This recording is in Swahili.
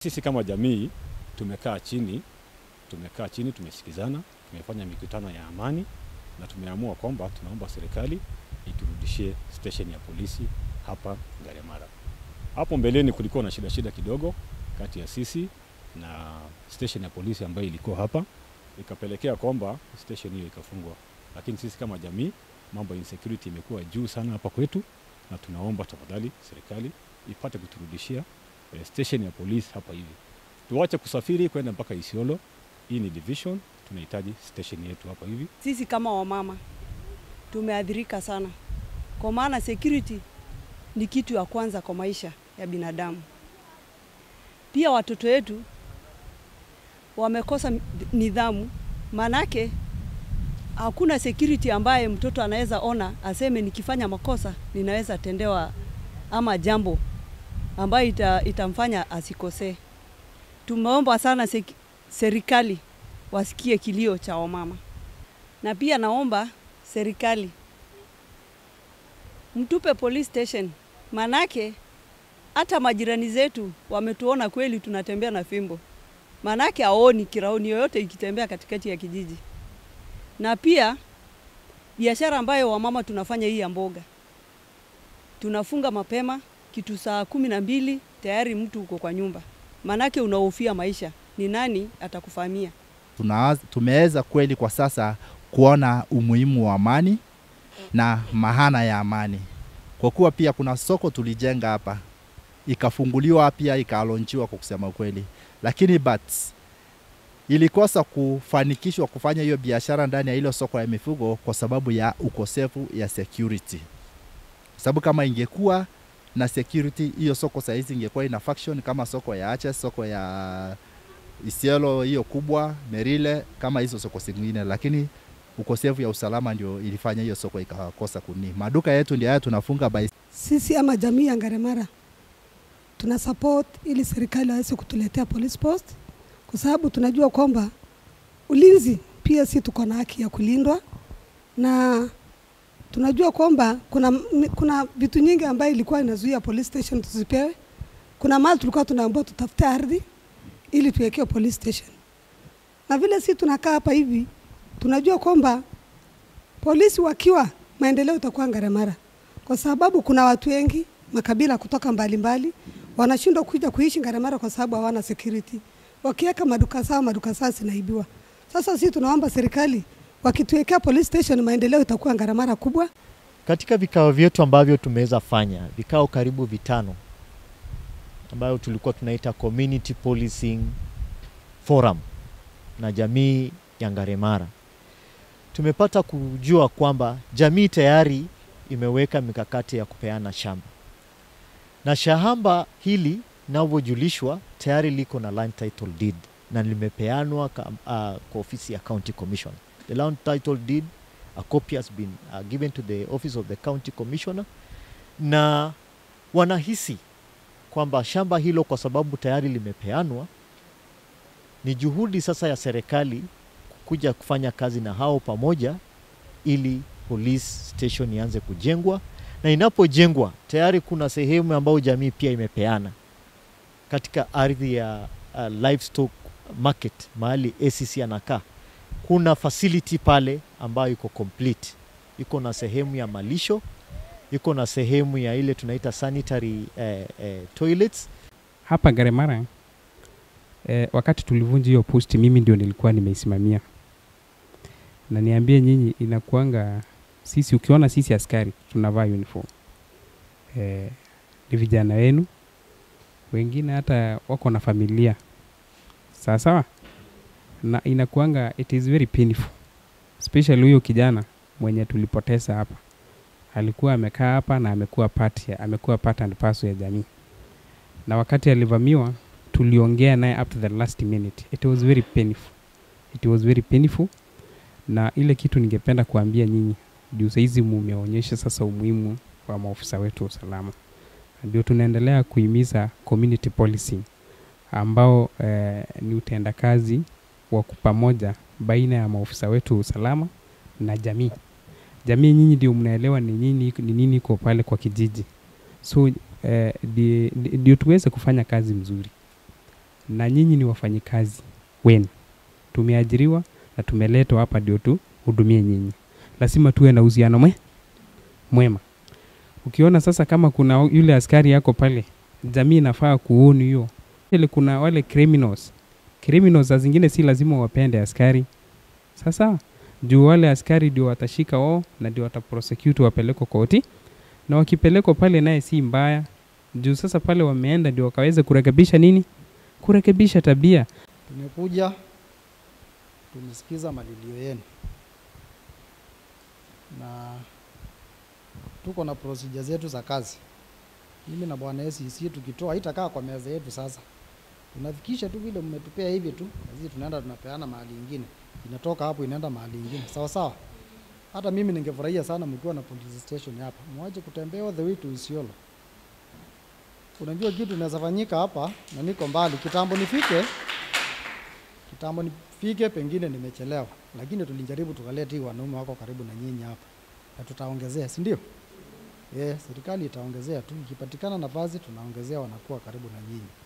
Sisi kama jamii tumekaa chini, tumekaa chini, tumesikizana, tumefanya mikutano ya amani na tumeamua kwamba tunaomba serikali iturudishie station ya polisi hapa Ngaremara. Hapo mbeleni kulikuwa na shida shida kidogo kati ya sisi na station ya polisi ambayo ilikuwa hapa, ikapelekea kwamba station hiyo ikafungwa. Lakini sisi kama jamii, mambo ya insecurity imekuwa juu sana hapa kwetu, na tunaomba tafadhali serikali ipate kuturudishia eh, station ya polisi hapa hivi, tuache kusafiri kwenda mpaka Isiolo. Hii ni division, tunahitaji station yetu hapa hivi. Sisi kama wamama tumeathirika sana, kwa maana security ni kitu ya kwanza kwa maisha ya binadamu. Pia watoto wetu wamekosa nidhamu, manake hakuna security ambaye mtoto anaweza ona aseme nikifanya makosa ninaweza tendewa ama jambo ambayo ita, itamfanya asikosee. Tumeomba sana seki, serikali wasikie kilio cha wamama, na pia naomba serikali mtupe police station, manake hata majirani zetu wametuona kweli tunatembea na fimbo, manake aoni kiraoni yoyote ikitembea katikati ya kijiji. Na pia biashara ambayo wamama tunafanya hii ya mboga, tunafunga mapema kitu saa kumi na mbili tayari mtu uko kwa nyumba, manake unahofia maisha, ni nani atakufahamia. Tuna, tumeweza kweli kwa sasa kuona umuhimu wa amani na mahana ya amani, kwa kuwa pia kuna soko tulijenga hapa ikafunguliwa pia ikalonchiwa kwa kusema ukweli, lakini but ilikosa kufanikishwa kufanya hiyo biashara ndani ya hilo soko ya mifugo kwa sababu ya ukosefu ya security. Sababu kama ingekuwa na security, hiyo soko saizi ingekuwa ina function kama soko ya Aches, soko ya Isiolo hiyo kubwa, Merile, kama hizo soko zingine, lakini ukosefu ya usalama ndio ilifanya hiyo soko ikakosa kuni. Maduka yetu ndio haya tunafunga by Sisi ama jamii ya Ngaremara tuna support ili serikali aweze kutuletea police post, kwa sababu tunajua kwamba ulinzi pia si tuko na haki ya kulindwa, na tunajua kwamba kuna, kuna vitu nyingi ambayo ilikuwa inazuia police station tusipewe. Kuna mali tulikuwa tunaambiwa tutafute ardhi ili tuwekewe police station, na vile si tunakaa hapa hivi, tunajua kwamba polisi wakiwa maendeleo itakuwa Ngaremara, kwa sababu kuna watu wengi makabila kutoka mbalimbali wanashindwa kuja kuishi Ngaremara kwa sababu hawana security. Wakiweka maduka zao, maduka zao zinaibiwa. Sasa sisi tunaomba serikali wakituwekea police station, maendeleo itakuwa Ngaremara kubwa. Katika vikao vyetu ambavyo tumeweza fanya vikao karibu vitano ambayo tulikuwa tunaita community policing forum na jamii ya Ngaremara, tumepata kujua kwamba jamii tayari imeweka mikakati ya kupeana shamba na shamba hili linavyojulishwa tayari liko na land title deed na limepeanwa uh, kwa ofisi ya county commission. The land title deed a copy has been uh, given to the office of the county commissioner, na wanahisi kwamba shamba hilo kwa sababu tayari limepeanwa, ni juhudi sasa ya serikali kuja kufanya kazi na hao pamoja, ili police station ianze kujengwa na inapojengwa tayari kuna sehemu ambayo jamii pia imepeana katika ardhi ya uh, livestock market mahali ACC anakaa. Kuna facility pale ambayo iko complete, iko na sehemu ya malisho, iko na sehemu ya ile tunaita sanitary eh, eh, toilets. Hapa Ngaremara eh, wakati tulivunja hiyo posti, mimi ndio nilikuwa nimeisimamia, na niambie nyinyi, inakuanga sisi, ukiona sisi askari tunavaa uniform eh, ni vijana wenu, wengine hata wako na familia sawa sawa, na inakuanga it is very painful, especially huyo kijana mwenye tulipoteza hapa, alikuwa amekaa hapa na amekuwa part ya, amekuwa part and parcel ya jamii, na wakati alivamiwa tuliongea naye up to the last minute. It was very painful, it was very painful, na ile kitu ningependa kuambia nyinyi juu saizi mumeonyesha sasa umuhimu wa maofisa wetu wa usalama, ndio tunaendelea kuhimiza community policing ambao eh, ni utendakazi wa pamoja baina ya maofisa wetu wa usalama na jamii. Jamii nyinyi ndio mnaelewa ni nini ni nini iko pale kwa kijiji, so eh, ndio tuweze kufanya kazi mzuri. na nyinyi ni wafanyikazi wenu, tumeajiriwa na tumeletwa hapa ndio tuhudumie nyinyi, lazima tuwe na uhusiano mwe mwema. Ukiona sasa kama kuna yule askari yako pale, jamii inafaa kuoni hiyo. Ile kuna wale criminals, criminals za zingine si lazima wapende askari. Sasa juu wale askari ndio watashika wao na ndio wataprosecute wapelekwa koti, na wakipelekwa pale naye si mbaya juu sasa pale wameenda ndio wakaweza kurekebisha nini, kurekebisha tabia. Tumekuja tumesikiza malilio yenu na tuko na procedure zetu za kazi. Mimi na bwana SEC tukitoa haitakaa kwa meza yetu sasa, tunafikisha tu vile mmetupea hivi tu, na sisi tunaenda tunapeana mahali ingine, inatoka hapo inaenda mahali ingine, sawa sawa. Hata mimi ningefurahia sana mkiwa na police station hapa, mwache kutembea all the way to Isiolo. Unajua kitu inaweza fanyika hapa na niko mbali, kitambo nifike kitambo nifike, pengine nimechelewa, lakini tulijaribu tukaleta hii wanaume wako karibu na nyinyi hapa, na tutaongezea, si ndio? Eh, serikali itaongezea tu, ikipatikana nafasi tunaongezea, wanakuwa karibu na nyinyi.